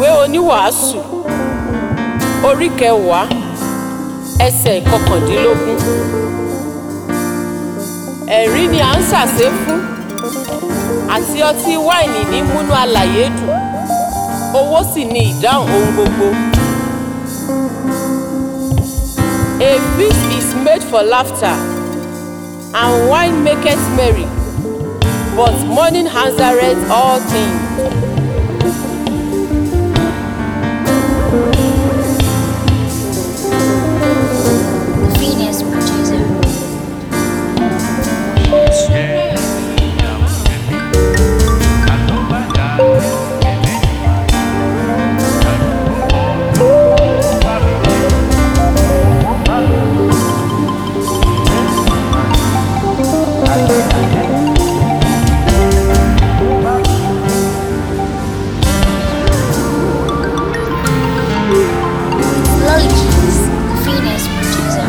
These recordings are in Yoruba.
ìwé oníwàásù orí kẹwàá ẹsẹ̀ ìkọkàndínlógún ẹ̀rí ni à ń sàsé fún àti ọtí wáìnì ní múnú alàyè dùn owó sì ni ìdáhùn ohun gbogbo. A feast is made for laughter and wine maketh merry but mourning answereth all things. Venus producer. Lolly Keys, Venus producer.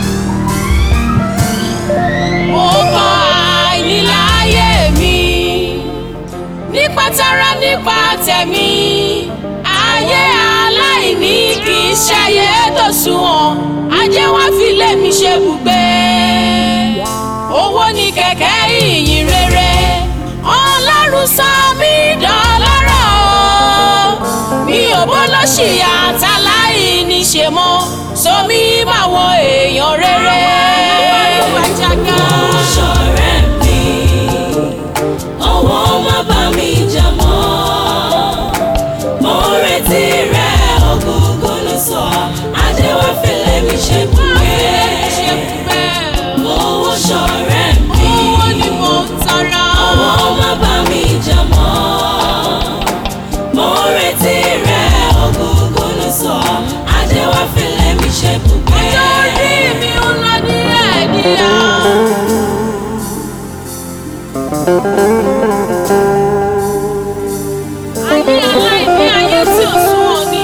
Mo kọ àìníláyé mi nípa tara nípa tẹ̀mí. Ayé aláìní kì í ṣayé tó sunwọ̀n, ajé wá fi lé mi ṣe bùgbé. Owó ni kẹ̀kẹ́ ìyìn rere, Ọlọ́run sọ mí dọlọ́rọ̀ o. Mi ò bó lọ́ṣìyà táláìní ṣe mọ́, sọ mí báwọn èèyàn rere. ṣọ̀rẹ́ mi ọwọ́ má bá mi jà mọ́ mo retí rẹ ògógó ló sọ ajé wá fẹlẹ́ mi ṣe bùgbé owó ṣọ̀rẹ́ mi ọwọ́ má bá mi jà mọ́ mo retí rẹ ògógó ló sọ ajé wá fẹlẹ́ mi ṣe bùgbé. Ayé aláìní ayé tí ò sunwọ̀n ni.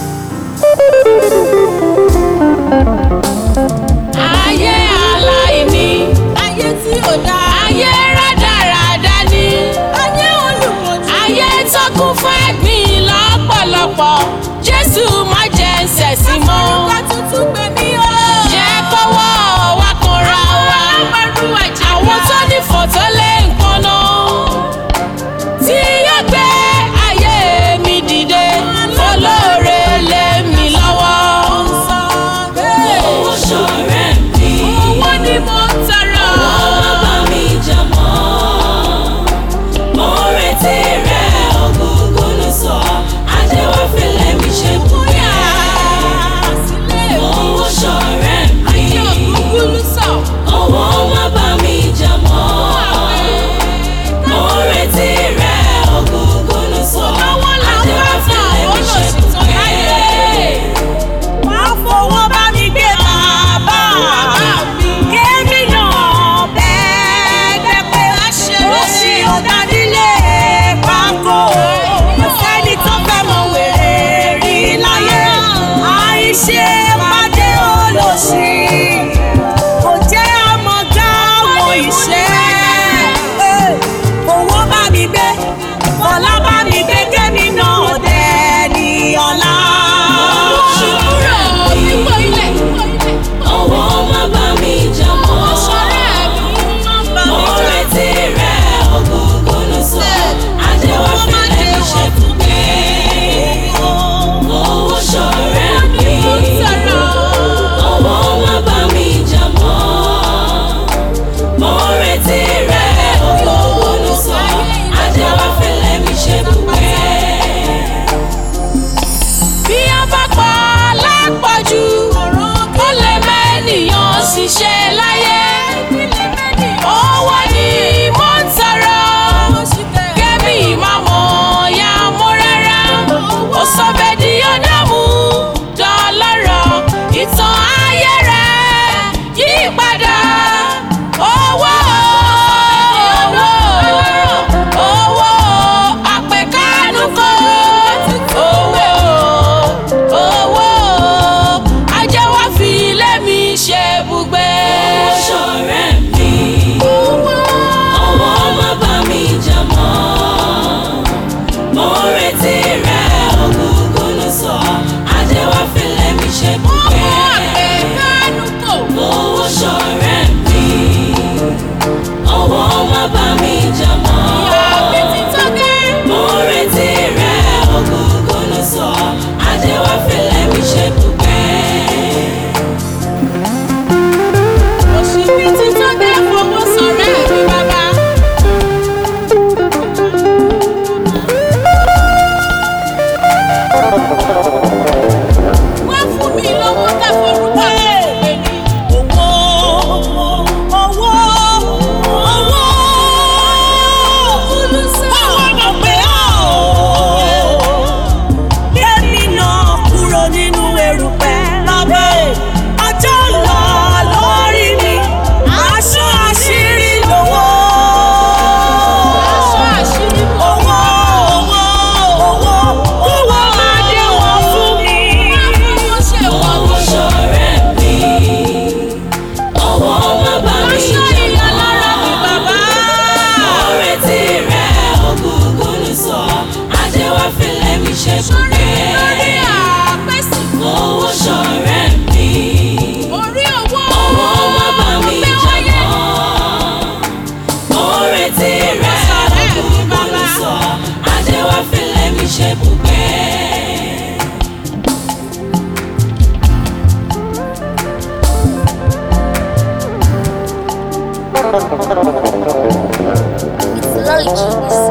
Ayé aláìní. Ayé tí ò dá. Ayé rádaràda ni. Ayé olùkọ́jú. Ayé tó kún fún ẹ̀gbin lọ́pọ̀lọpọ̀. Jésù má jẹ́ ń ṣẹ̀sín mọ́. Àforúkọ tuntun gbé mi o. Jẹ́ kọ́wọ́ wa kanra wa. Àwọn tó ní fọ̀tọ́ lé nǹkan náà tí yóò gbé ayé mi dìde olóore lé mi lọ́wọ́. owó ṣọ̀rẹ́ mi. owó ni mo ń tọrọ. Ọwọ́ bá mi jà mọ́. Mo retí rẹ̀ ògógó ló sọ. Ajé wá fẹ́lẹ́ mi ṣe bùkẹ́. Mo With Lloyd Genius.